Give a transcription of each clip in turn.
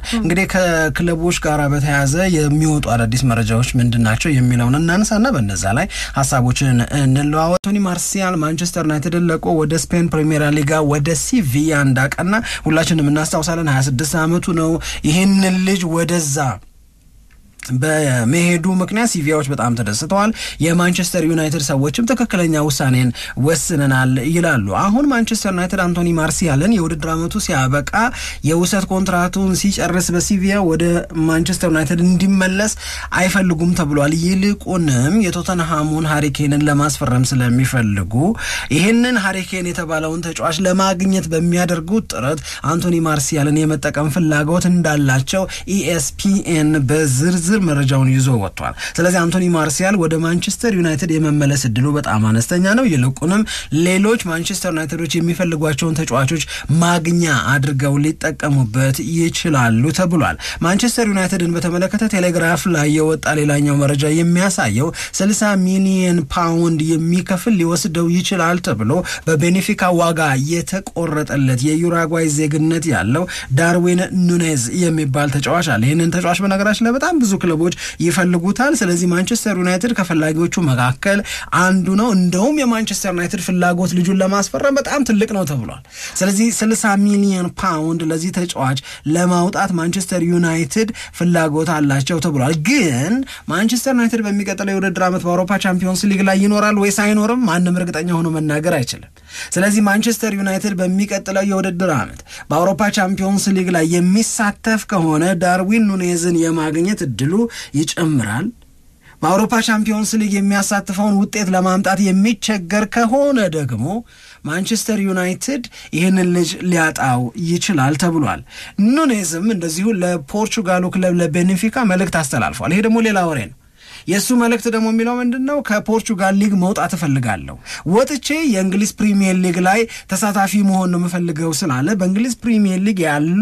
እንግዲህ ከክለቦች ጋር በተያያዘ የሚወጡ አዳዲስ መረጃዎች ምንድን ናቸው የሚለውን እናንሳና በነዛ ላይ ሀሳቦችን እንለዋወጥ። ቶኒ ማርሲያል ማንቸስተር ዩናይትድን ለቆ ወደ ስፔን ፕሪሜራ ሊጋ ወደ ሲቪያ እንዳቀና ሁላችንም እናስታውሳለን። 26 ዓመቱ ነው። ይህንን ልጅ ወደዛ በመሄዱ ምክንያት ሲቪያዎች በጣም ተደስተዋል። የማንቸስተር ዩናይትድ ሰዎችም ትክክለኛ ውሳኔን ወስነናል ይላሉ። አሁን ማንቸስተር ዩናይትድ አንቶኒ ማርሲያልን የውድድር ዓመቱ ሲያበቃ የውሰት ኮንትራቱን ሲጨርስ በሲቪያ ወደ ማንቸስተር ዩናይትድ እንዲመለስ አይፈልጉም ተብሏል። ይልቁንም የቶተንሃሙን ሀሪኬንን ለማስፈረም ስለሚፈልጉ ይህንን ሀሪኬን የተባለውን ተጫዋች ለማግኘት በሚያደርጉት ጥረት አንቶኒ ማርሲያልን የመጠቀም ፍላጎት እንዳላቸው ኢኤስፒኤን በዝርዝር መረጃውን ይዞ ወጥቷል። ስለዚህ አንቶኒ ማርሲያል ወደ ማንቸስተር ዩናይትድ የመመለስ እድሉ በጣም አነስተኛ ነው። ይልቁንም ሌሎች ማንቸስተር ዩናይትዶች የሚፈልጓቸውን ተጫዋቾች ማግኛ አድርገው ሊጠቀሙበት ይችላሉ ተብሏል። ማንቸስተር ዩናይትድን በተመለከተ ቴሌግራፍ ላይ የወጣ ሌላኛው መረጃ የሚያሳየው 60 ሚሊየን ፓውንድ የሚከፍል ሊወስደው ይችላል ተብሎ በቤኔፊካ ዋጋ የተቆረጠለት የዩራጓይ ዜግነት ያለው ዳርዊን ኑኔዝ የሚባል ተጫዋች አለ። ይህንን ተጫዋች በነገራችን ላይ በጣም ብዙ ክለቦች ይፈልጉታል። ስለዚህ ማንቸስተር ዩናይትድ ከፈላጊዎቹ መካከል አንዱ ነው። እንደውም የማንቸስተር ዩናይትድ ፍላጎት ልጁን ለማስፈረም በጣም ትልቅ ነው ተብሏል። ስለዚህ 60 ሚሊዮን ፓውንድ ለዚህ ተጫዋች ለማውጣት ማንቸስተር ዩናይትድ ፍላጎት አላቸው ተብሏል። ግን ማንቸስተር ዩናይትድ በሚቀጥለው የውድድር ዓመት በአውሮፓ ቻምፒዮንስ ሊግ ላይ ይኖራል ወይስ አይኖርም ማንም እርግጠኛ ሆኖ መናገር አይችልም። ስለዚህ ማንቸስተር ዩናይትድ በሚቀጥለው የውድድር ዓመት በአውሮፓ ቻምፒዮንስ ሊግ ላይ የሚሳተፍ ከሆነ ዳርዊን ኑኔዝን የማግኘት እድሉ ይጨምራል። በአውሮፓ ቻምፒዮንስ ሊግ የሚያሳትፈውን ውጤት ለማምጣት የሚቸገር ከሆነ ደግሞ ማንቸስተር ዩናይትድ ይህንን ልጅ ሊያጣው ይችላል ተብሏል። ኑኔዝም እንደዚሁ ለፖርቹጋሉ ክለብ ለቤኔፊካ መልእክት አስተላልፏል። ይሄ ደግሞ ሌላ ወሬ ነው። የእሱ መልእክት ደግሞ የሚለው ምንድን ነው? ከፖርቹጋል ሊግ መውጣት እፈልጋለሁ፣ ወጥቼ የእንግሊዝ ፕሪሚየር ሊግ ላይ ተሳታፊ መሆን ነው የምፈልገው ስላለ በእንግሊዝ ፕሪሚየር ሊግ ያሉ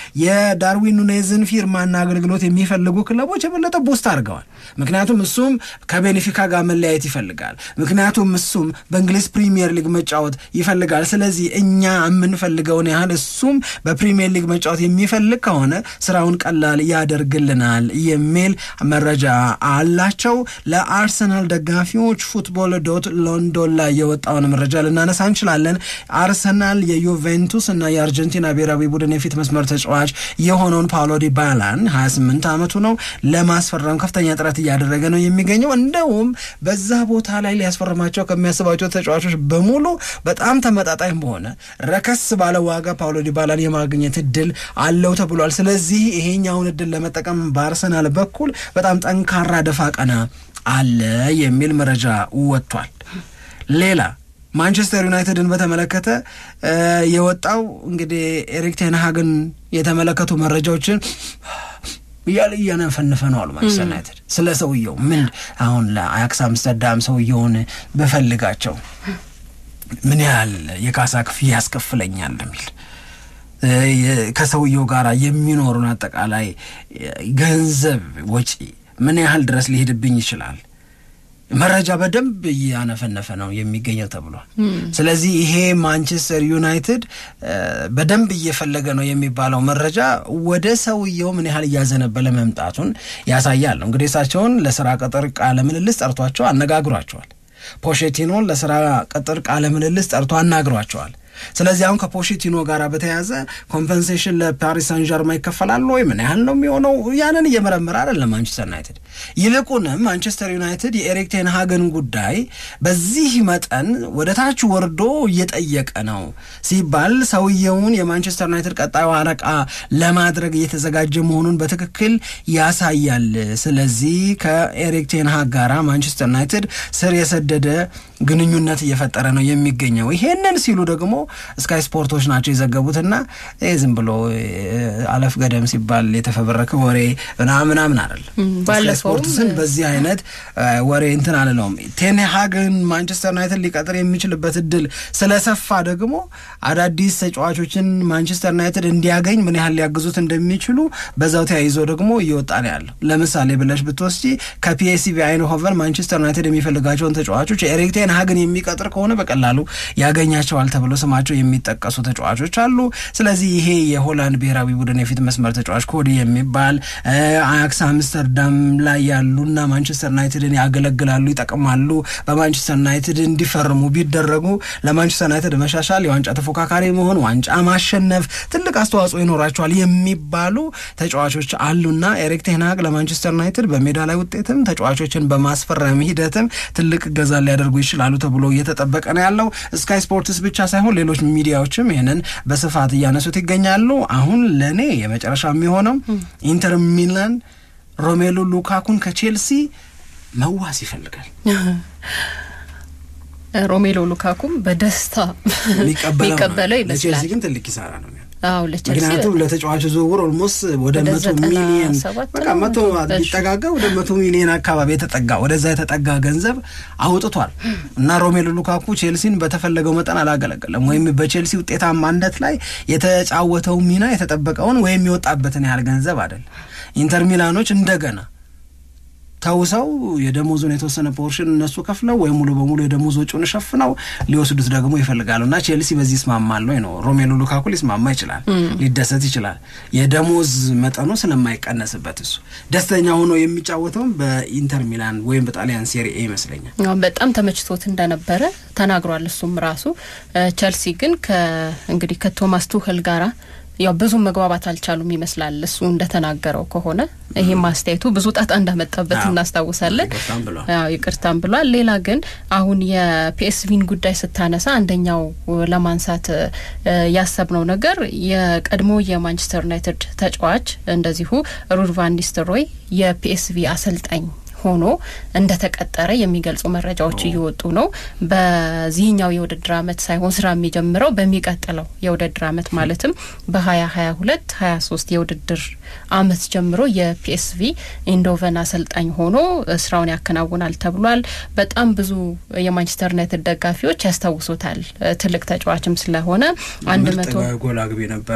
የዳርዊን ኑኔዝን ፊርማና አገልግሎት የሚፈልጉ ክለቦች የበለጠ ቡስት አድርገዋል። ምክንያቱም እሱም ከቤኔፊካ ጋር መለያየት ይፈልጋል። ምክንያቱም እሱም በእንግሊዝ ፕሪሚየር ሊግ መጫወት ይፈልጋል። ስለዚህ እኛ የምንፈልገውን ያህል እሱም በፕሪሚየር ሊግ መጫወት የሚፈልግ ከሆነ ስራውን ቀላል ያደርግልናል የሚል መረጃ አላቸው። ለአርሰናል ደጋፊዎች ፉትቦል ዶት ሎንዶን ላይ የወጣውን መረጃ ልናነሳ እንችላለን። አርሰናል የዩቬንቱስ እና የአርጀንቲና ብሔራዊ ቡድን የፊት መስመር ተጫዋች የሆነውን ፓውሎ ዲባላን 28 ዓመቱ ነው ለማስፈረም ከፍተኛ ጥረት እያደረገ ነው የሚገኘው። እንደውም በዛ ቦታ ላይ ሊያስፈርማቸው ከሚያስባቸው ተጫዋቾች በሙሉ በጣም ተመጣጣኝ በሆነ ረከስ ባለ ዋጋ ፓውሎ ዲባላን የማግኘት እድል አለው ተብሏል። ስለዚህ ይሄኛውን እድል ለመጠቀም በአርሰናል በኩል በጣም ጠንካራ ደፋ ቀና አለ የሚል መረጃ ወጥቷል። ሌላ ማንቸስተር ዩናይትድን በተመለከተ የወጣው እንግዲህ ኤሪክ ቴንሃግን የተመለከቱ መረጃዎችን እያለ እያነፈነፈ ነው አሉ ማንቸስተር ዩናይትድ ስለ ሰውየው ምን አሁን ለአያክስ አምስተርዳም ሰውየውን በፈልጋቸው ምን ያህል የካሳ ክፍያ ያስከፍለኛል የሚል ከሰውየው ጋር የሚኖሩን አጠቃላይ ገንዘብ ወጪ ምን ያህል ድረስ ሊሄድብኝ ይችላል መረጃ በደንብ እያነፈነፈ ነው የሚገኘው ተብሏል። ስለዚህ ይሄ ማንቸስተር ዩናይትድ በደንብ እየፈለገ ነው የሚባለው መረጃ ወደ ሰውየው ምን ያህል እያዘነበለ መምጣቱን ያሳያል ነው። እንግዲህ እሳቸውን ለስራ ቅጥር ቃለ ምልልስ ጠርቷቸው አነጋግሯቸዋል። ፖሼቲኖን ለስራ ቅጥር ቃለ ምልልስ ጠርቶ አናግሯቸዋል። ስለዚህ አሁን ከፖቼቲኖ ጋር በተያያዘ ኮምፐንሴሽን ለፓሪስ ሳን ጀርማ ይከፈላል ወይ ምን ያህል ነው የሚሆነው? ያንን እየመረመረ አይደለም ማንቸስተር ዩናይትድ። ይልቁንም ማንቸስተር ዩናይትድ የኤሪክ ቴንሃገን ጉዳይ በዚህ መጠን ወደ ታች ወርዶ እየጠየቀ ነው ሲባል ሰውየውን የማንቸስተር ዩናይትድ ቀጣዩ አለቃ ለማድረግ እየተዘጋጀ መሆኑን በትክክል ያሳያል። ስለዚህ ከኤሪክ ቴንሃግ ጋራ ማንቸስተር ዩናይትድ ስር የሰደደ ግንኙነት እየፈጠረ ነው የሚገኘው። ይሄንን ሲሉ ደግሞ ስካይ ስፖርቶች ናቸው የዘገቡትና ዝም ብሎ አለፍ ገደም ሲባል የተፈበረከ ወሬ ምናምን ምናምን አይደለም። ስፖርትስን በዚህ አይነት ወሬ እንትን አልለውም። ቴንሃግን ማንቸስተር ዩናይትድ ሊቀጥር የሚችልበት እድል ስለሰፋ ደግሞ አዳዲስ ተጫዋቾችን ማንቸስተር ዩናይትድ እንዲያገኝ ምን ያህል ሊያግዙት እንደሚችሉ በዛው ተያይዞ ደግሞ እየወጣ ነው ያለው። ለምሳሌ ብለሽ ብትወስጂ ከፒኤስቪ አይንሆቨን ማንቸስተር ዩናይትድ የሚፈልጋቸውን ተጫዋቾች ኤሪክ ቴንሃግን የሚቀጥር ከሆነ በቀላሉ ያገኛቸዋል ተብሎ ስማ ስማቸው የሚጠቀሱ ተጫዋቾች አሉ። ስለዚህ ይሄ የሆላንድ ብሔራዊ ቡድን የፊት መስመር ተጫዋች ኮዲ የሚባል አያክስ አምስተርዳም ላይ ያሉና ማንቸስተር ዩናይትድን ያገለግላሉ፣ ይጠቅማሉ፣ በማንቸስተር ዩናይትድ እንዲፈርሙ ቢደረጉ ለማንቸስተር ዩናይትድ መሻሻል፣ የዋንጫ ተፎካካሪ መሆን፣ ዋንጫ ማሸነፍ ትልቅ አስተዋጽኦ ይኖራቸዋል የሚባሉ ተጫዋቾች አሉና ኤሪክ ቴንሃግ ለማንቸስተር ዩናይትድ በሜዳ ላይ ውጤትም ተጫዋቾችን በማስፈረም ሂደትም ትልቅ እገዛ ሊያደርጉ ይችላሉ ተብሎ እየተጠበቀ ነው ያለው። ስካይ ስፖርትስ ብቻ ሳይሆን ሌሎች ሚዲያዎችም ይህንን በስፋት እያነሱት ይገኛሉ። አሁን ለእኔ የመጨረሻ የሚሆነው ኢንተር ሚላን ሮሜሎ ሉካኩን ከቼልሲ መዋስ ይፈልጋል። ሮሜሎ ሉካኩም በደስታ የሚቀበለው ይመስላል። ለቼልሲ ግን ትልቅ ኪሳራ ነው። አዎ ለቼልሲ ምክንያቱም ለተጫዋቹ ዝውውር ኦልሞስት ወደ መቶ ሚሊየን በቃ መቶ ቢጠጋጋ ወደ መቶ ሚሊየን አካባቢ የተጠጋ ወደዛ የተጠጋ ገንዘብ አውጥቷል እና ሮሜሎ ሉካኩ ቼልሲን በተፈለገው መጠን አላገለገለም ወይም በቼልሲ ውጤታማነት ላይ የተጫወተው ሚና የተጠበቀውን ወይም የወጣበትን ያህል ገንዘብ አይደለም። ኢንተር ሚላኖች እንደገና ተውሰው የደሞዙን የተወሰነ ፖርሽን እነሱ ከፍለው ወይም ሙሉ በሙሉ የደሞዝ ወጪውን ሸፍነው ሊወስዱት ደግሞ ይፈልጋሉ እና ቼልሲ በዚህ ይስማማል ወይ ነው። ሮሜሎ ሉካኩ ሊስማማ ይችላል፣ ሊደሰት ይችላል። የደሞዝ መጠኑ ስለማይቀነስበት እሱ ደስተኛ ሆኖ የሚጫወተውም በኢንተር ሚላን ወይም በጣሊያን ሴሪኤ ይመስለኛል። በጣም ተመችቶት እንደነበረ ተናግሯል። እሱም ራሱ ቼልሲ ግን እንግዲህ ከቶማስ ቱህል ጋራ ያው ብዙ መግባባት አልቻሉም ይመስላል። እሱ እንደተናገረው ከሆነ ይሄም አስተያየቱ ብዙ ጣጣ እንዳመጣበት እናስታውሳለን። ይቅርታም ብሏል። ሌላ ግን አሁን የፒኤስቪን ጉዳይ ስታነሳ አንደኛው ለማንሳት ያሰብነው ነገር የቀድሞ የማንቸስተር ዩናይትድ ተጫዋች እንደዚሁ ሩድ ቫን ኒስተልሮይ የፒኤስቪ አሰልጣኝ ሆኖ እንደተቀጠረ የሚገልጹ መረጃዎች እየወጡ ነው። በዚህኛው የውድድር አመት ሳይሆን ስራ የሚጀምረው በሚቀጥለው የውድድር አመት ማለትም በሀያ ሀያ ሁለት ሀያ ሶስት የውድድር አመት ጀምሮ የፒኤስቪ ኢንዶቨን አሰልጣኝ ሆኖ ስራውን ያከናውናል ተብሏል። በጣም ብዙ የማንቸስተር ዩናይትድ ደጋፊዎች ያስታውሱታል። ትልቅ ተጫዋችም ስለሆነ አንድ መቶ ጎል አግቢ ነበር።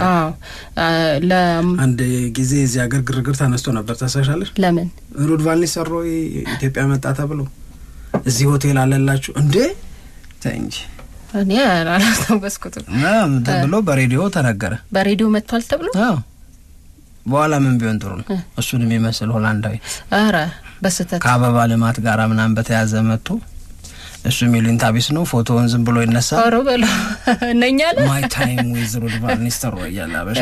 አንድ ጊዜ እዚህ ሀገር ግርግር ተነስቶ ነበር። ታሳሻለች ለምን ሩድ ቫን ኒስተልሮይ ኢትዮጵያ መጣ ተብሎ እዚህ ሆቴል አለላችሁ እንዴ? ተይ እንጂ እኔ አላስታወስኩትም ተብሎ በሬዲዮ ተነገረ። በሬዲዮ መጥቷል ተብሎ በኋላ ምን ቢሆን ጥሩ ነው? እሱን የሚመስል ሆላንዳዊ ኧረ በስህተት ከአበባ ልማት ጋር ምናምን በተያዘ መጥቶ እሱ የሚሉኝ ታቢስ ነው። ፎቶውን ዝም ብሎ ይነሳል። ኧረ በሎ እነኛለ ማይ ታይም ዊዝ ሩድ ቫን ኒስተልሮይ እያለ አበሻ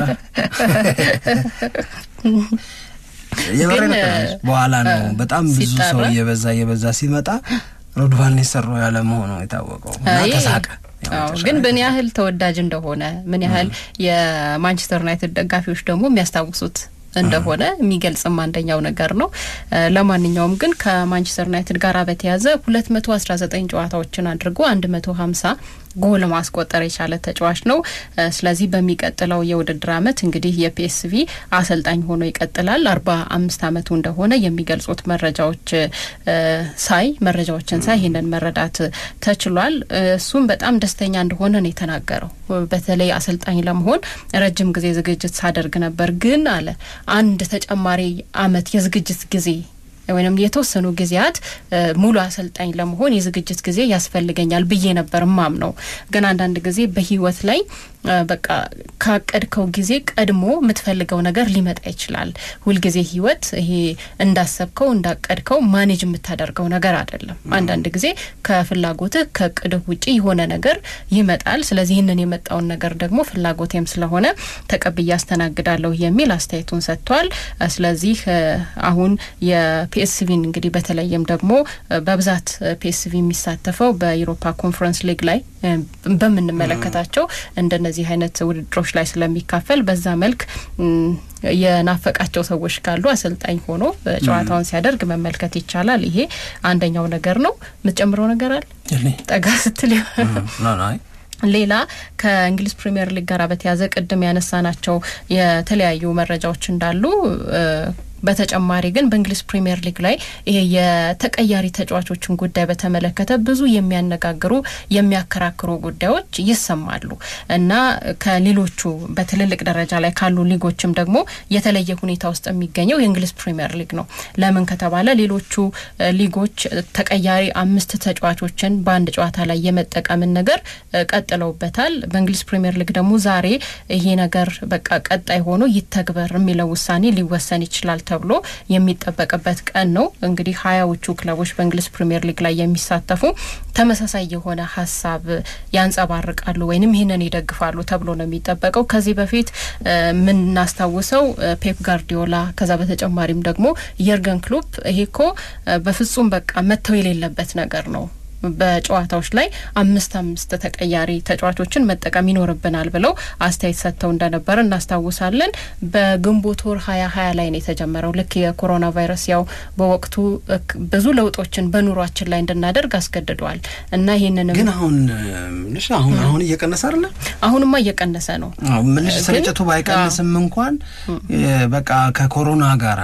የበረ በኋላ ነው በጣም ብዙ ሰው እየበዛ እየበዛ ሲመጣ ሩድ ቫን ኒስተልሮይ ያለ መሆኑ የታወቀው እና ተሳቀ። ግን ምን ያህል ተወዳጅ እንደሆነ ምን ያህል የማንቸስተር ዩናይትድ ደጋፊዎች ደግሞ የሚያስታውሱት እንደሆነ የሚገልጽም አንደኛው ነገር ነው። ለማንኛውም ግን ከማንቸስተር ዩናይትድ ጋር በተያዘ ሁለት መቶ አስራ ዘጠኝ ጨዋታዎችን አድርጎ አንድ መቶ ሀምሳ ጎል ማስቆጠር የቻለ ተጫዋች ነው። ስለዚህ በሚቀጥለው የውድድር አመት እንግዲህ የፒኤስቪ አሰልጣኝ ሆኖ ይቀጥላል። አርባ አምስት አመቱ እንደሆነ የሚገልጹት መረጃዎች ሳይ መረጃዎችን ሳይ ይህንን መረዳት ተችሏል። እሱም በጣም ደስተኛ እንደሆነ ነው የተናገረው። በተለይ አሰልጣኝ ለመሆን ረጅም ጊዜ ዝግጅት ሳደርግ ነበር፣ ግን አለ አንድ ተጨማሪ አመት የዝግጅት ጊዜ ወይም የተወሰኑ ጊዜያት ሙሉ አሰልጣኝ ለመሆን የዝግጅት ጊዜ ያስፈልገኛል ብዬ ነበር ማም ነው። ግን አንዳንድ ጊዜ በህይወት ላይ በቃ ካቀድከው ጊዜ ቀድሞ የምትፈልገው ነገር ሊመጣ ይችላል። ሁልጊዜ ህይወት ይሄ እንዳሰብከው እንዳቀድከው ማኔጅ የምታደርገው ነገር አይደለም። አንዳንድ ጊዜ ከፍላጎትህ ከእቅድህ ውጪ የሆነ ነገር ይመጣል። ስለዚህ ይህንን የመጣውን ነገር ደግሞ ፍላጎቴም ስለሆነ ተቀብዬ አስተናግዳለሁ የሚል አስተያየቱን ሰጥቷል። ስለዚህ አሁን የፒኤስቪን እንግዲህ በተለይም ደግሞ በብዛት ፒኤስቪ የሚሳተፈው በዩሮፓ ኮንፈረንስ ሊግ ላይ በምንመለከታቸው እንደነዚህ አይነት ውድድሮች ላይ ስለሚካፈል በዛ መልክ የናፈቃቸው ሰዎች ካሉ አሰልጣኝ ሆኖ ጨዋታውን ሲያደርግ መመልከት ይቻላል። ይሄ አንደኛው ነገር ነው። የምትጨምረው ነገር አለ? ጠጋ ስትል ሌላ ከእንግሊዝ ፕሪምየር ሊግ ጋር በተያዘ ቅድም ያነሳናቸው የተለያዩ መረጃዎች እንዳሉ በተጨማሪ ግን በእንግሊዝ ፕሪምየር ሊግ ላይ ይሄ የተቀያሪ ተጫዋቾችን ጉዳይ በተመለከተ ብዙ የሚያነጋግሩ የሚያከራክሩ ጉዳዮች ይሰማሉ እና ከሌሎቹ በትልልቅ ደረጃ ላይ ካሉ ሊጎችም ደግሞ የተለየ ሁኔታ ውስጥ የሚገኘው የእንግሊዝ ፕሪምየር ሊግ ነው። ለምን ከተባለ ሌሎቹ ሊጎች ተቀያሪ አምስት ተጫዋቾችን በአንድ ጨዋታ ላይ የመጠቀምን ነገር ቀጥለውበታል። በእንግሊዝ ፕሪምየር ሊግ ደግሞ ዛሬ ይሄ ነገር በቃ ቀጣይ ሆኖ ይተግበር የሚለው ውሳኔ ሊወሰን ይችላል ተብሎ የሚጠበቅበት ቀን ነው። እንግዲህ ሀያዎቹ ክለቦች በእንግሊዝ ፕሪምየር ሊግ ላይ የሚሳተፉ ተመሳሳይ የሆነ ሀሳብ ያንጸባርቃሉ ወይንም ይህንን ይደግፋሉ ተብሎ ነው የሚጠበቀው። ከዚህ በፊት የምናስታውሰው ፔፕ ጋርዲዮላ ከዛ በተጨማሪም ደግሞ የርገን ክሎፕ ይሄ እኮ በፍጹም በቃ መተው የሌለበት ነገር ነው በጨዋታዎች ላይ አምስት አምስት ተቀያሪ ተጫዋቾችን መጠቀም ይኖርብናል ብለው አስተያየት ሰጥተው እንደነበረ እናስታውሳለን። በግንቦት ወር ሀያ ሀያ ላይ ነው የተጀመረው። ልክ የኮሮና ቫይረስ ያው በወቅቱ ብዙ ለውጦችን በኑሯችን ላይ እንድናደርግ አስገድዷል እና ይህንንም ግን አሁን ምንሽ አሁን አሁን እየቀነሰ አይደለ? አሁንማ እየቀነሰ ነው። ምንሽ ስርጭቱ ባይቀንስም እንኳን በቃ ከኮሮና ጋራ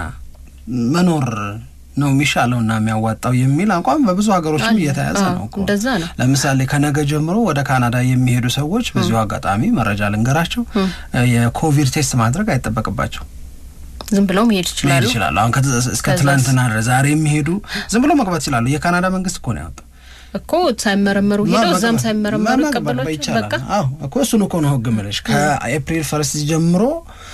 መኖር ነው የሚሻለው እና የሚያዋጣው የሚል አቋም በብዙ ሀገሮችም እየተያዘ ነው እኮ። እንደዛ ነው። ለምሳሌ ከነገ ጀምሮ ወደ ካናዳ የሚሄዱ ሰዎች በዚሁ አጋጣሚ መረጃ ልንገራቸው፣ የኮቪድ ቴስት ማድረግ አይጠበቅባቸው ዝም ብለው መሄድ ይችላሉ ይችላሉ። አሁን እስከ ትላንትና ድረስ ዛሬ የሚሄዱ ዝም ብለው መግባት ይችላሉ። የካናዳ መንግስት እኮ ነው ያወጣው እኮ ሳይመረመሩ ሄደው እዛም ሳይመረመሩ ይቀበሏቸው። በቃ አዎ እኮ እሱን እኮ ነው ህግ ምልሽ ከኤፕሪል ፈርስት ጀምሮ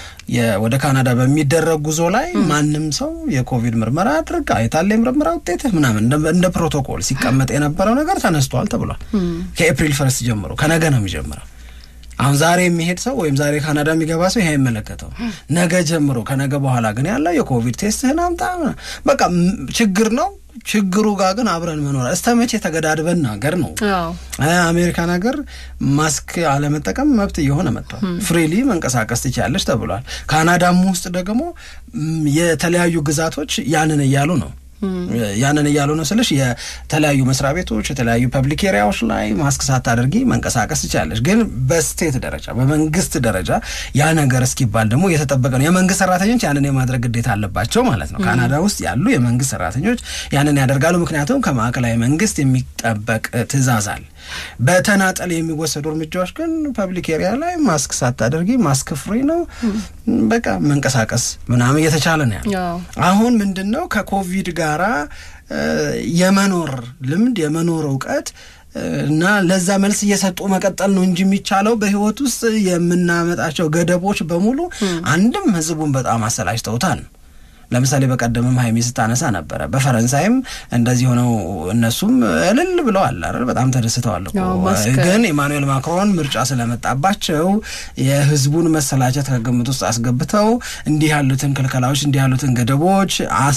ወደ ካናዳ በሚደረግ ጉዞ ላይ ማንም ሰው የኮቪድ ምርመራ አድርግ አይታለ የምርመራ ውጤትህ ምናምን እንደ ፕሮቶኮል ሲቀመጥ የነበረው ነገር ተነስቷል ተብሏል። ከኤፕሪል ፈርስት ጀምሮ ከነገ ነው የሚጀምረው። አሁን ዛሬ የሚሄድ ሰው ወይም ዛሬ ካናዳ የሚገባ ሰው ይሄ አይመለከተው። ነገ ጀምሮ ከነገ በኋላ ግን ያለው የኮቪድ ቴስትህን አምጣ። በቃ ችግር ነው። ችግሩ ጋር ግን አብረን መኖር እስተ መቼ ተገዳድበን ሀገር ነው። አሜሪካን ሀገር ማስክ አለመጠቀም መብት እየሆነ መጥቷል። ፍሪሊ መንቀሳቀስ ትችያለሽ ተብሏል። ካናዳም ውስጥ ደግሞ የተለያዩ ግዛቶች ያንን እያሉ ነው ያንን እያሉ ነው ስልሽ የተለያዩ መስሪያ ቤቶች የተለያዩ ፐብሊክ ኤሪያዎች ላይ ማስክ ሳታደርጊ መንቀሳቀስ ትችላለች። ግን በስቴት ደረጃ በመንግስት ደረጃ ያ ነገር እስኪባል ደግሞ እየተጠበቀ ነው። የመንግስት ሰራተኞች ያንን የማድረግ ግዴታ አለባቸው ማለት ነው። ካናዳ ውስጥ ያሉ የመንግስት ሰራተኞች ያንን ያደርጋሉ። ምክንያቱም ከማዕከላዊ መንግስት የሚጠበቅ ትዕዛዝ አለ። በተናጠል የሚወሰዱ እርምጃዎች ግን ፐብሊክ ኤሪያ ላይ ማስክ ሳታደርጊ ማስክ ፍሪ ነው በቃ መንቀሳቀስ ምናምን እየተቻለ ነው ያለው። አሁን ምንድን ነው ከኮቪድ ጋራ የመኖር ልምድ የመኖር እውቀት እና ለዛ መልስ እየሰጡ መቀጠል ነው እንጂ የሚቻለው በህይወት ውስጥ የምናመጣቸው ገደቦች በሙሉ አንድም ህዝቡን በጣም አሰላችተውታል። ለምሳሌ በቀደምም ሀይሚ ስታነሳ ነበረ። በፈረንሳይም እንደዚህ ሆነው እነሱም እልል ብለዋል አይደል? በጣም ተደስተዋል እኮ ግን ኢማኑኤል ማክሮን ምርጫ ስለመጣባቸው የህዝቡን መሰላቸት ከግምት ውስጥ አስገብተው እንዲህ ያሉትን ክልከላዎች እንዲህ ያሉትን ገደቦች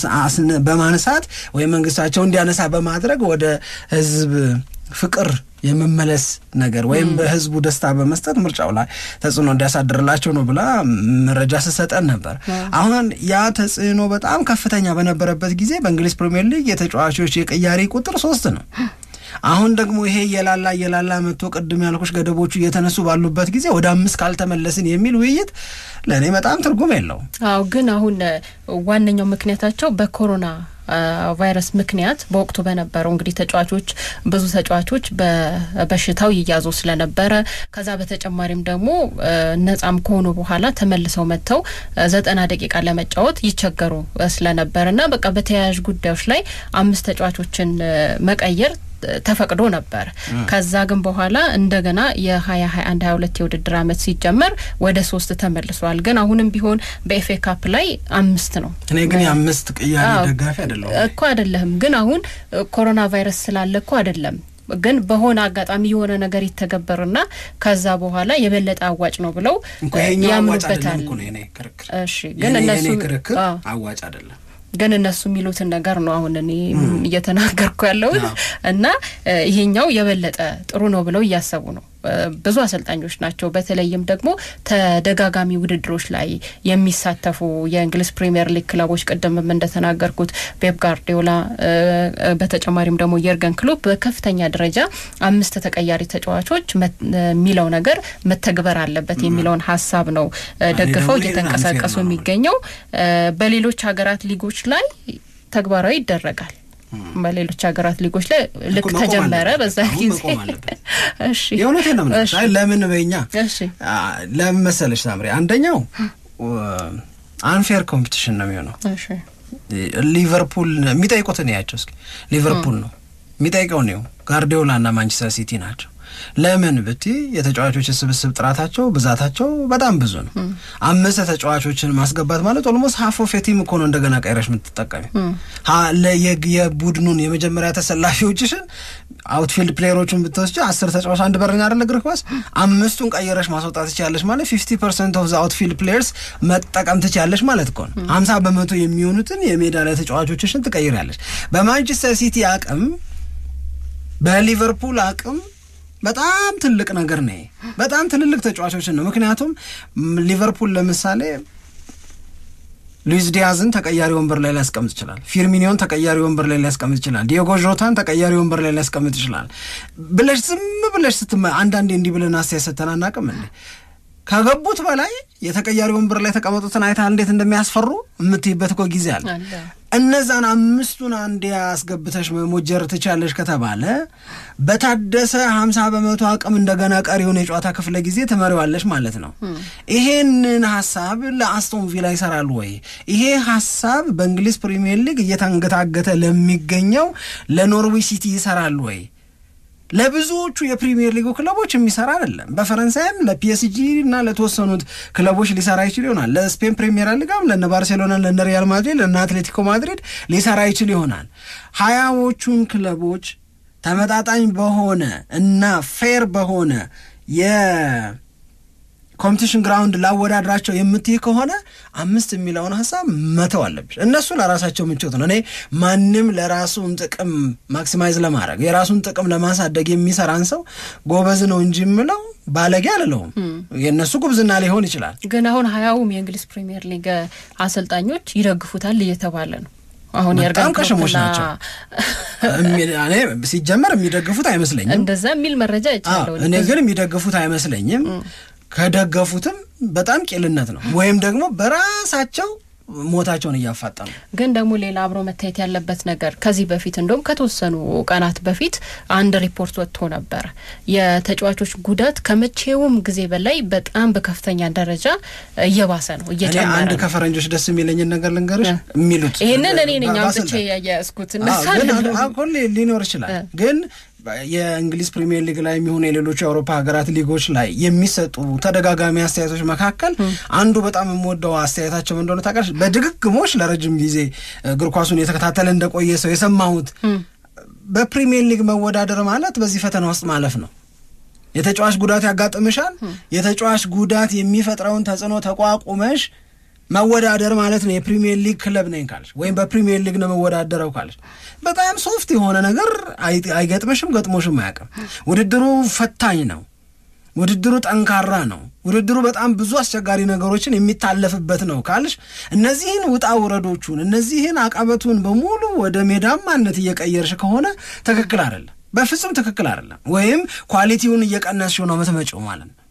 በማንሳት ወይም መንግስታቸው እንዲያነሳ በማድረግ ወደ ህዝብ ፍቅር የመመለስ ነገር ወይም በህዝቡ ደስታ በመስጠት ምርጫው ላይ ተጽዕኖ እንዲያሳድርላቸው ነው ብላ መረጃ ስሰጠን ነበር። አሁን ያ ተጽዕኖ በጣም ከፍተኛ በነበረበት ጊዜ በእንግሊዝ ፕሪምየር ሊግ የተጫዋቾች የቅያሬ ቁጥር ሶስት ነው። አሁን ደግሞ ይሄ የላላ የላላ መጥቶ ቅድም ያልኩሽ ገደቦቹ እየተነሱ ባሉበት ጊዜ ወደ አምስት ካልተመለስን የሚል ውይይት ለእኔ በጣም ትርጉም የለውም። አዎ ግን አሁን ዋነኛው ምክንያታቸው በኮሮና ቫይረስ ምክንያት በወቅቱ በነበረው እንግዲህ ተጫዋቾች ብዙ ተጫዋቾች በበሽታው ይያዙ ስለነበረ ከዛ በተጨማሪም ደግሞ ነጻም ከሆኑ በኋላ ተመልሰው መጥተው ዘጠና ደቂቃ ለመጫወት ይቸገሩ ስለነበር እና በቃ በተያያዥ ጉዳዮች ላይ አምስት ተጫዋቾችን መቀየር ተፈቅዶ ነበር። ከዛ ግን በኋላ እንደገና የሀያ ሀያ አንድ ሀያ ሁለት የውድድር አመት ሲጀመር ወደ ሶስት ተመልሷል። ግን አሁንም ቢሆን በኤፍኤ ካፕ ላይ አምስት ነው። እኔ ግን የአምስት ቅያሬ ደጋፊ አይደለሁም እኮ አይደለህም። ግን አሁን ኮሮና ቫይረስ ስላለ እኮ አይደለም ግን በሆነ አጋጣሚ የሆነ ነገር ይተገበርና ከዛ በኋላ የበለጠ አዋጭ ነው ብለው ያምኑበታል። እሺ ግን እነሱ ክርክር አዋጭ አይደለም ግን እነሱ የሚሉትን ነገር ነው አሁን እኔ እየተናገርኩ ያለሁት እና ይሄኛው የበለጠ ጥሩ ነው ብለው እያሰቡ ነው ብዙ አሰልጣኞች ናቸው። በተለይም ደግሞ ተደጋጋሚ ውድድሮች ላይ የሚሳተፉ የእንግሊዝ ፕሪምየር ሊግ ክለቦች ቅድምም እንደተናገርኩት ፔፕ ጋርዲዮላ፣ በተጨማሪም ደግሞ የርገን ክሎፕ በከፍተኛ ደረጃ አምስት ተቀያሪ ተጫዋቾች የሚለው ነገር መተግበር አለበት የሚለውን ሀሳብ ነው ደግፈው እየተንቀሳቀሱ የሚገኘው። በሌሎች ሀገራት ሊጎች ላይ ተግባራዊ ይደረጋል። በሌሎች ሀገራት ሊጎች ላይ ልክ ተጀመረ በዛ ጊዜ እሺ፣ የእውነቴን ነው የምልሽ። አይ ለምን በኛ ለምን መሰለሽ ሳምሪ፣ አንደኛው አንፌር ኮምፒቲሽን ነው የሚሆነው። ሊቨርፑል የሚጠይቁትን ያቸው እስኪ ሊቨርፑል ነው የሚጠይቀው ነው ጋርዲዮላ እና ማንቸስተር ሲቲ ናቸው። ለምን ብቲ የተጫዋቾች ስብስብ ጥራታቸው ብዛታቸው በጣም ብዙ ነው። አምስት ተጫዋቾችን ማስገባት ማለት ኦልሞስት ሀፍ ኦፍ ቲም እኮ ነው እንደገና ቀይረሽ የምትጠቀሚ የቡድኑን የመጀመሪያ ተሰላፊዎችሽን አውትፊልድ ፕሌየሮቹን ብትወስጂ አስር ተጫዋች አንድ በረኛ አይደለ እግር ኳስ አምስቱን ቀይረሽ ማስወጣት ትችላለሽ ማለት ፊፍቲ ፐርሰንት ኦፍ አውትፊልድ ፕሌየርስ መጠቀም ትችላለሽ ማለት እኮ ነው። ሀምሳ በመቶ የሚሆኑትን የሜዳ ላይ ተጫዋቾችሽን ትቀይሪያለሽ። በማንቸስተር ሲቲ አቅም በሊቨርፑል አቅም በጣም ትልቅ ነገር ነው። በጣም ትልልቅ ተጫዋቾችን ነው። ምክንያቱም ሊቨርፑል ለምሳሌ ሉዊስ ዲያዝን ተቀያሪ ወንበር ላይ ሊያስቀምጥ ይችላል። ፊርሚኒዮን ተቀያሪ ወንበር ላይ ሊያስቀምጥ ይችላል። ዲዮጎ ዦታን ተቀያሪ ወንበር ላይ ሊያስቀምጥ ይችላል ብለሽ ዝም ብለሽ ስትመ አንዳንዴ እንዲህ ብለን አስተያየት ሰጥተን አናውቅም እንዴ? ከገቡት በላይ የተቀያሪ ወንበር ላይ ተቀመጡትን አይተሃል እንዴት እንደሚያስፈሩ የምትይበት እኮ ጊዜ አለ። እነዛን አምስቱን አንዴ አስገብተሽ መሞጀር ትቻለሽ ከተባለ በታደሰ ሀምሳ በመቶ አቅም እንደገና ቀሪውን የጨዋታ ክፍለ ጊዜ ትመሪዋለሽ ማለት ነው። ይሄንን ሀሳብ ለአስቶን ቪላ ይሰራል ወይ? ይሄ ሀሳብ በእንግሊዝ ፕሪሚየር ሊግ እየታንገታገተ ለሚገኘው ለኖርዊች ሲቲ ይሰራል ወይ? ለብዙዎቹ የፕሪሚየር ሊጉ ክለቦች የሚሰራ አይደለም። በፈረንሳይም ለፒኤስጂ እና ለተወሰኑት ክለቦች ሊሰራ ይችል ይሆናል። ለስፔን ፕሪሚየር ሊጋም ለነ ባርሴሎና፣ ለነ ሪያል ማድሪድ፣ ለነ አትሌቲኮ ማድሪድ ሊሰራ ይችል ይሆናል። ሀያዎቹን ክለቦች ተመጣጣኝ በሆነ እና ፌር በሆነ የኮምፒቲሽን ግራውንድ ላወዳድራቸው የምትይ ከሆነ አምስት የሚለውን ሀሳብ መተው አለብሽ። እነሱ ለራሳቸው ምቾት ነው። እኔ ማንም ለራሱን ጥቅም ማክሲማይዝ ለማድረግ የራሱን ጥቅም ለማሳደግ የሚሰራን ሰው ጎበዝ ነው እንጂ የምለው ባለጌ አልለውም። የእነሱ ጉብዝና ሊሆን ይችላል። ግን አሁን ሀያውም የእንግሊዝ ፕሪሚየር ሊግ አሰልጣኞች ይደግፉታል እየተባለ ነው። አሁን በጣም ቀሽሞች ናቸው። እኔ ሲጀመር የሚደግፉት አይመስለኝም። እንደዛ የሚል መረጃ ይቻለው። እኔ ግን የሚደግፉት አይመስለኝም። ከደገፉትም በጣም ቂልነት ነው፣ ወይም ደግሞ በራሳቸው ሞታቸውን እያፋጠኑ ግን ደግሞ ሌላ አብሮ መታየት ያለበት ነገር ከዚህ በፊት እንደውም ከተወሰኑ ቀናት በፊት አንድ ሪፖርት ወጥቶ ነበረ። የተጫዋቾች ጉዳት ከመቼውም ጊዜ በላይ በጣም በከፍተኛ ደረጃ እየባሰ ነው፣ እየጨመረ አንድ ከፈረንጆች ደስ የሚለኝን ነገር ልንገርሽ የሚሉት ይህንን እኔ ነኝ አምጥቼ ያያዝኩት እነሳ ሊኖር ይችላል ግን የእንግሊዝ ፕሪሚየር ሊግ ላይ የሚሆኑ የሌሎቹ የአውሮፓ ሀገራት ሊጎች ላይ የሚሰጡ ተደጋጋሚ አስተያየቶች መካከል አንዱ በጣም የምወደው አስተያየታቸው እንደሆነ ታውቃለች። በድግግሞች ለረጅም ጊዜ እግር ኳሱን የተከታተለ እንደቆየ ሰው የሰማሁት በፕሪሚየር ሊግ መወዳደር ማለት በዚህ ፈተና ውስጥ ማለፍ ነው። የተጫዋች ጉዳት ያጋጥምሻል። የተጫዋች ጉዳት የሚፈጥረውን ተጽዕኖ ተቋቁመሽ መወዳደር ማለት ነው። የፕሪሚየር ሊግ ክለብ ነኝ ካለሽ ወይም በፕሪሚየር ሊግ ነው መወዳደረው ካለሽ በጣም ሶፍት የሆነ ነገር አይገጥመሽም፣ ገጥሞሽም አያውቅም። ውድድሩ ፈታኝ ነው። ውድድሩ ጠንካራ ነው። ውድድሩ በጣም ብዙ አስቸጋሪ ነገሮችን የሚታለፍበት ነው ካልሽ እነዚህን ውጣ ውረዶቹን እነዚህን አቀበቱን በሙሉ ወደ ሜዳማነት እየቀየርሽ ከሆነ ትክክል አይደለም፣ በፍጹም ትክክል አይደለም። ወይም ኳሊቲውን እየቀነስሽው ነው የምትመጪው ማለት ነው።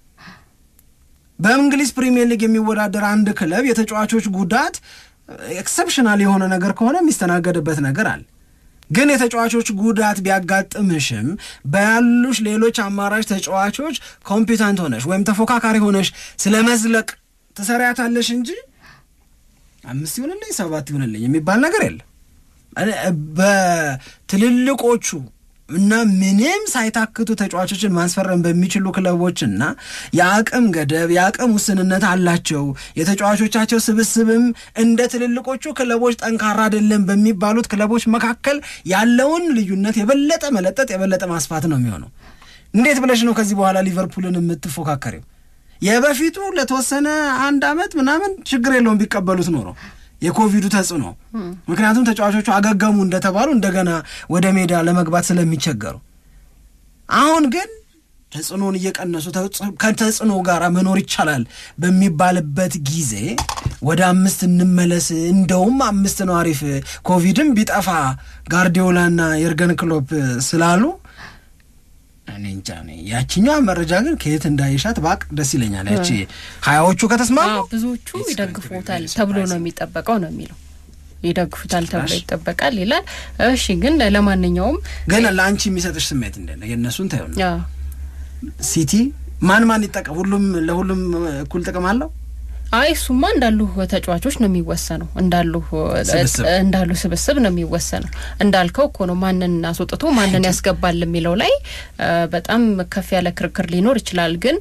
በእንግሊዝ ፕሪሚየር ሊግ የሚወዳደር አንድ ክለብ የተጫዋቾች ጉዳት ኤክሰፕሽናል የሆነ ነገር ከሆነ የሚስተናገድበት ነገር አለ። ግን የተጫዋቾች ጉዳት ቢያጋጥምሽም በያሉሽ ሌሎች አማራጭ ተጫዋቾች ኮምፒታንት ሆነሽ ወይም ተፎካካሪ ሆነሽ ስለ መዝለቅ ትሰሪያታለሽ እንጂ አምስት ይሁንልኝ ሰባት ይሁንልኝ የሚባል ነገር የለም። በትልልቆቹ እና ምንም ሳይታክቱ ተጫዋቾችን ማስፈረም በሚችሉ ክለቦችና የአቅም ገደብ የአቅም ውስንነት አላቸው። የተጫዋቾቻቸው ስብስብም እንደ ትልልቆቹ ክለቦች ጠንካራ አይደለም በሚባሉት ክለቦች መካከል ያለውን ልዩነት የበለጠ መለጠጥ የበለጠ ማስፋት ነው የሚሆነው። እንዴት ብለሽ ነው ከዚህ በኋላ ሊቨርፑልን የምትፎካከሪው? የበፊቱ ለተወሰነ አንድ ዓመት ምናምን ችግር የለውም ቢቀበሉት ኖሮ የኮቪዱ ተጽዕኖ ምክንያቱም ተጫዋቾቹ አገገሙ እንደተባሉ እንደገና ወደ ሜዳ ለመግባት ስለሚቸገሩ፣ አሁን ግን ተጽዕኖን እየቀነሱ ከተጽዕኖ ጋር መኖር ይቻላል በሚባልበት ጊዜ ወደ አምስት እንመለስ፣ እንደውም አምስት ነው አሪፍ፣ ኮቪድም ቢጠፋ ጋርዲዮላና የርገን ክሎፕ ስላሉ እኔ እንጃ ያችኛዋ መረጃ ግን ከየት እንዳይሻት ባቅ ደስ ይለኛል። ያቺ ሀያዎቹ ከተስማሙ ብዙዎቹ ይደግፉታል ተብሎ ነው የሚጠበቀው ነው የሚለው ይደግፉታል ተብሎ ይጠበቃል ይላል። እሺ ግን ለማንኛውም ግን ለአንቺ የሚሰጥሽ ስሜት እንደ የእነሱን ታዩ ሲቲ ማን ማን ይጠቀም? ሁሉም ለሁሉም እኩል ጥቅም አለው። አይ እሱማ እንዳሉ ተጫዋቾች ነው የሚወሰነው፣ እንዳሉ እንዳሉ ስብስብ ነው የሚወሰነው። እንዳልከው እኮ ነው ማንን አስወጥቶ ማንን ያስገባል የሚለው ላይ በጣም ከፍ ያለ ክርክር ሊኖር ይችላል። ግን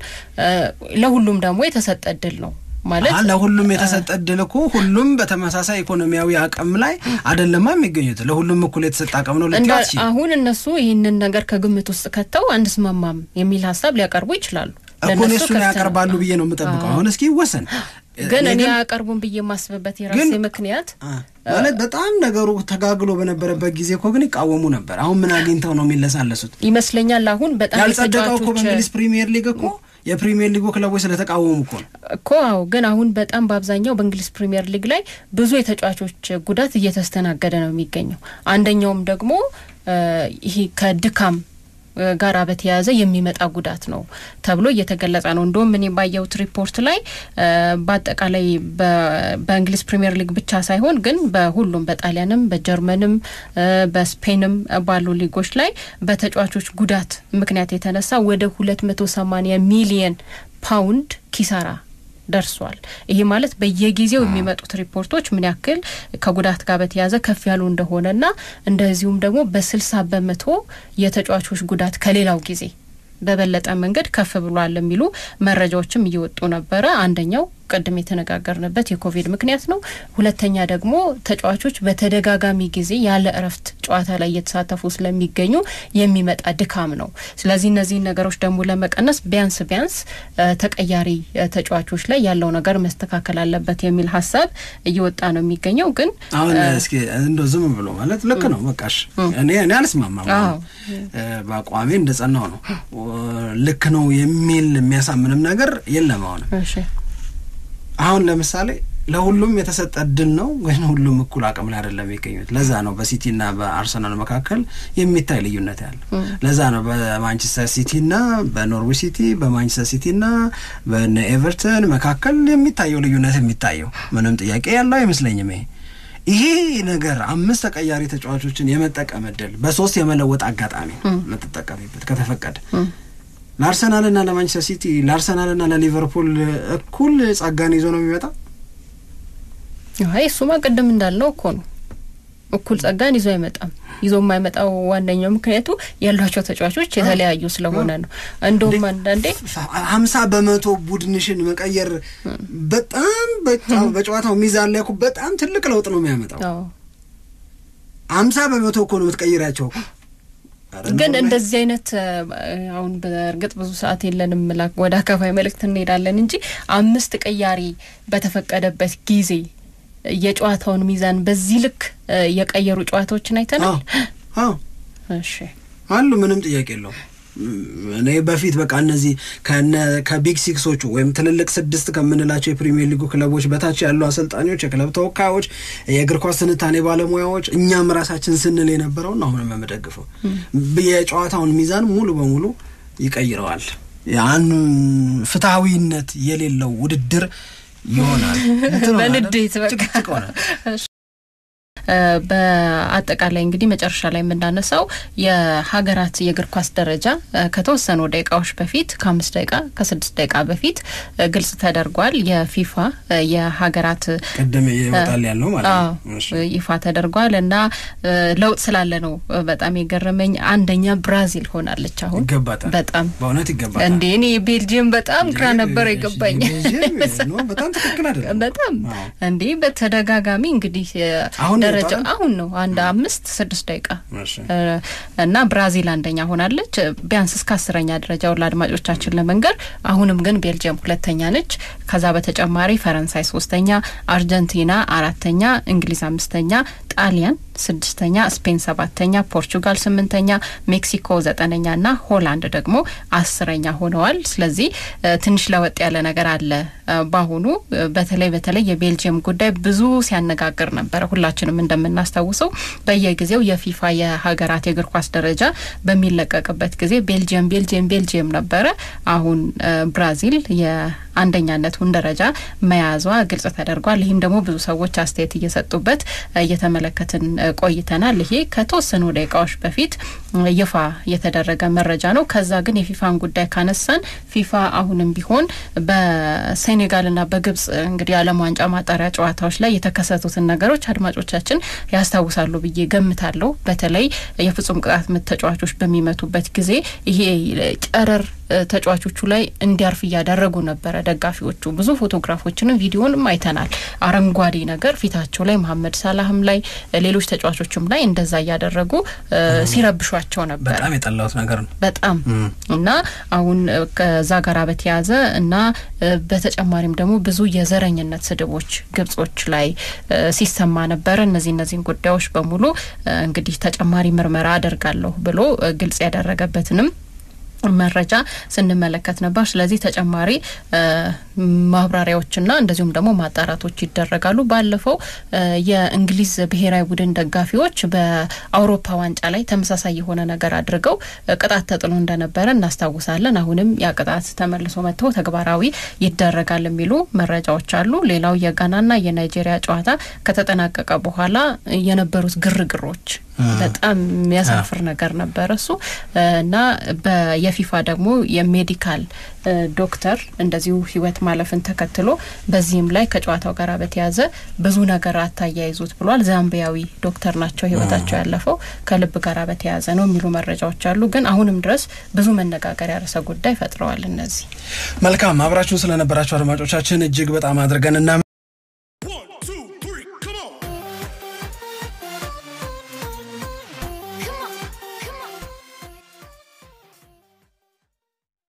ለሁሉም ደግሞ የተሰጠ እድል ነው ማለት ለሁሉም የተሰጠ እድል እኮ ሁሉም በተመሳሳይ ኢኮኖሚያዊ አቅም ላይ አደለማ የሚገኙት ለሁሉም እኩል የተሰጠ አቅም ነው ልትላት አሁን እነሱ ይህንን ነገር ከግምት ውስጥ ከተው አንስማማም የሚል ሀሳብ ሊያቀርቡ ይችላሉ እኮ እሱን ያቀርባሉ ብዬ ነው የምጠብቀው። አሁን እስኪ ይወሰን ግን እኔ ያቀርቡም ብዬ የማስብበት የራሴ ምክንያት ማለት በጣም ነገሩ ተጋግሎ በነበረበት ጊዜ እኮ ግን ይቃወሙ ነበር። አሁን ምን አግኝተው ነው የሚለሳለሱት ይመስለኛል። አሁን በጣም ያልጸደቀው እኮ በእንግሊዝ ፕሪሚየር ሊግ እኮ የፕሪሚየር ሊጉ ክለቦች ስለተቃወሙ እኮ ነው እኮ። አዎ፣ ግን አሁን በጣም በአብዛኛው በእንግሊዝ ፕሪሚየር ሊግ ላይ ብዙ የተጫዋቾች ጉዳት እየተስተናገደ ነው የሚገኘው። አንደኛውም ደግሞ ይሄ ከድካም ጋራ በተያያዘ የሚመጣ ጉዳት ነው ተብሎ እየተገለጸ ነው። እንደውም እኔ ባየሁት ሪፖርት ላይ በአጠቃላይ በእንግሊዝ ፕሪምየር ሊግ ብቻ ሳይሆን ግን በሁሉም በጣሊያንም፣ በጀርመንም፣ በስፔንም ባሉ ሊጎች ላይ በተጫዋቾች ጉዳት ምክንያት የተነሳ ወደ ሁለት መቶ ሰማኒያ ሚሊየን ፓውንድ ኪሳራ ደርሷል። ይሄ ማለት በየጊዜው የሚመጡት ሪፖርቶች ምን ያክል ከጉዳት ጋር በተያያዘ ከፍ ያሉ እንደሆነና እንደዚሁም ደግሞ በስልሳ በመቶ የተጫዋቾች ጉዳት ከሌላው ጊዜ በበለጠ መንገድ ከፍ ብሏል የሚሉ መረጃዎችም እየወጡ ነበረ። አንደኛው ቅድም የተነጋገርንበት የኮቪድ ምክንያት ነው። ሁለተኛ ደግሞ ተጫዋቾች በተደጋጋሚ ጊዜ ያለ እረፍት ጨዋታ ላይ እየተሳተፉ ስለሚገኙ የሚመጣ ድካም ነው። ስለዚህ እነዚህን ነገሮች ደግሞ ለመቀነስ ቢያንስ ቢያንስ ተቀያሪ ተጫዋቾች ላይ ያለው ነገር መስተካከል አለበት የሚል ሀሳብ እየወጣ ነው የሚገኘው። ግን አሁን እስኪ እንደ ዝም ብሎ ማለት ልክ ነው በቃሽ፣ እኔ እኔ አልስማማም። በአቋሜ እንደጸናው ነው ልክ ነው የሚል የሚያሳምንም ነገር የለም። አሁን አሁን ለምሳሌ ለሁሉም የተሰጠ እድል ነው ግን ሁሉም እኩል አቅም ላይ አይደለም የሚገኙት። ለዛ ነው በሲቲና በአርሰናል መካከል የሚታይ ልዩነት ያለ። ለዛ ነው በማንቸስተር ሲቲና በኖርዊች ሲቲ በማንቸስተር ሲቲና በነ ኤቨርተን መካከል የሚታየው ልዩነት የሚታየው ምንም ጥያቄ ያለው አይመስለኝም። ይሄ ይሄ ነገር አምስት ተቀያሪ ተጫዋቾችን የመጠቀም እድል በሶስት የመለወጥ አጋጣሚ የምትጠቀሚበት ከተፈቀደ ለአርሰናልና ለማንቸስተር ሲቲ ለአርሰናልና ለሊቨርፑል እኩል ጸጋን ይዞ ነው የሚመጣ። አይ እሱማ ቅድም እንዳልነው እኮ ነው፣ እኩል ጸጋን ይዞ አይመጣም። ይዞ የማይመጣው ዋነኛው ምክንያቱ ያሏቸው ተጫዋቾች የተለያዩ ስለሆነ ነው። እንደውም አንዳንዴ ሀምሳ በመቶ ቡድንሽን መቀየር በጣም በጨዋታው ሚዛን ላይ እኮ በጣም ትልቅ ለውጥ ነው የሚያመጣው። ሀምሳ በመቶ እኮ ነው የምትቀይራቸው ግን እንደዚህ አይነት አሁን በእርግጥ ብዙ ሰዓት የለንም፣ ወደ አካፋይ መልእክት እንሄዳለን እንጂ አምስት ቀያሪ በተፈቀደበት ጊዜ የጨዋታውን ሚዛን በዚህ ልክ የቀየሩ ጨዋታዎችን አይተናል። እሺ አሉ፣ ምንም ጥያቄ የለውም። እኔ በፊት በቃ እነዚህ ከቢግ ሲክሶቹ ወይም ትልልቅ ስድስት ከምንላቸው የፕሪሚየር ሊጉ ክለቦች በታች ያሉ አሰልጣኞች፣ የክለብ ተወካዮች፣ የእግር ኳስ ትንታኔ ባለሙያዎች እኛም ራሳችን ስንል የነበረውን አሁንም የምደግፈው የጨዋታውን ሚዛን ሙሉ በሙሉ ይቀይረዋል። ያን ፍትሐዊነት የሌለው ውድድር ይሆናል። በንዴት በቃ በአጠቃላይ እንግዲህ መጨረሻ ላይ የምናነሳው የሀገራት የእግር ኳስ ደረጃ ከተወሰኑ ደቂቃዎች በፊት ከአምስት ደቂቃ ከስድስት ደቂቃ በፊት ግልጽ ተደርጓል። የፊፋ የሀገራት ቅድም ይወጣል ያለው ማለት ነው ይፋ ተደርጓል እና ለውጥ ስላለ ነው በጣም የገረመኝ። አንደኛ ብራዚል ሆናለች። አሁን ይገባታል፣ በጣም በእውነት ይገባታል። እንዴ እኔ ቤልጅየም በጣም ግራ ነበር የገባኝ። በጣም ትክክል አይደለም። በጣም እንዴ በተደጋጋሚ እንግዲህ አሁን ደረጃ አሁን ነው አንድ አምስት ስድስት ደቂቃ እና ብራዚል አንደኛ ሆናለች። ቢያንስ እስከ አስረኛ ደረጃውን ለአድማጮቻችን ለመንገር። አሁንም ግን ቤልጅየም ሁለተኛ ነች። ከዛ በተጨማሪ ፈረንሳይ ሶስተኛ፣ አርጀንቲና አራተኛ፣ እንግሊዝ አምስተኛ፣ ጣሊያን ስድስተኛ፣ ስፔን ሰባተኛ፣ ፖርቹጋል ስምንተኛ፣ ሜክሲኮ ዘጠነኛ እና ሆላንድ ደግሞ አስረኛ ሆነዋል። ስለዚህ ትንሽ ለወጥ ያለ ነገር አለ። በአሁኑ በተለይ በተለይ የቤልጅየም ጉዳይ ብዙ ሲያነጋግር ነበረ። ሁላችንም እንደምናስታውሰው በየጊዜው የፊፋ የሀገራት የእግር ኳስ ደረጃ በሚለቀቅበት ጊዜ ቤልጅየም ቤልጅየም ቤልጅየም ነበረ። አሁን ብራዚል የአንደኛነቱን ደረጃ መያዟ ግልጽ ተደርጓል። ይህም ደግሞ ብዙ ሰዎች አስተያየት እየሰጡበት እየተመለከትን ቆይተናል። ይሄ ከተወሰኑ ደቂቃዎች በፊት ይፋ የተደረገ መረጃ ነው። ከዛ ግን የፊፋን ጉዳይ ካነሳን ፊፋ አሁንም ቢሆን በሴኔጋልና በግብጽ እንግዲህ የዓለም ዋንጫ ማጣሪያ ጨዋታዎች ላይ የተከሰቱትን ነገሮች አድማጮቻችን ያስታውሳሉ ብዬ ገምታለሁ። በተለይ የፍጹም ቅጣት ምት ተጫዋቾች በሚመቱበት ጊዜ ይሄ ጨረር ተጫዋቾቹ ላይ እንዲያርፍ እያደረጉ ነበረ። ደጋፊዎቹ ብዙ ፎቶግራፎችንም ቪዲዮንም አይተናል። አረንጓዴ ነገር ፊታቸው ላይ መሀመድ ሳላህም ላይ ሌሎች ተጫዋቾችም ላይ እንደዛ እያደረጉ ሲረብሿቸው ነበር። በጣም የጠላሁት ነገር ነው። በጣም እና አሁን ከዛ ጋራ በተያያዘ እና በተጨማሪም ደግሞ ብዙ የዘረኝነት ስድቦች ግብጾች ላይ ሲሰማ ነበረ። እነዚህ እነዚህን ጉዳዮች በሙሉ እንግዲህ ተጨማሪ ምርመራ አደርጋለሁ ብሎ ግልጽ ያደረገበትንም መረጃ ስንመለከት ነበር። ስለዚህ ተጨማሪ ማብራሪያዎችና እንደዚሁም ደግሞ ማጣራቶች ይደረጋሉ። ባለፈው የእንግሊዝ ብሔራዊ ቡድን ደጋፊዎች በአውሮፓ ዋንጫ ላይ ተመሳሳይ የሆነ ነገር አድርገው ቅጣት ተጥሎ እንደነበረ እናስታውሳለን። አሁንም ያ ቅጣት ተመልሶ መጥተው ተግባራዊ ይደረጋል የሚሉ መረጃዎች አሉ። ሌላው የጋናና የናይጄሪያ ጨዋታ ከተጠናቀቀ በኋላ የነበሩት ግርግሮች በጣም የሚያሳፍር ነገር ነበረ እሱ እና የፊፋ ደግሞ የሜዲካል ዶክተር እንደዚሁ ሕይወት ማለፍን ተከትሎ በዚህም ላይ ከጨዋታው ጋር በተያያዘ ብዙ ነገር አታያይዙት ብሏል። ዛምቢያዊ ዶክተር ናቸው ሕይወታቸው ያለፈው ከልብ ጋር በተያያዘ ነው የሚሉ መረጃዎች አሉ። ግን አሁንም ድረስ ብዙ መነጋገሪያ ርዕሰ ጉዳይ ፈጥረዋል። እነዚህ መልካም አብራችሁን ስለነበራችሁ አድማጮቻችን እጅግ በጣም አድርገን እና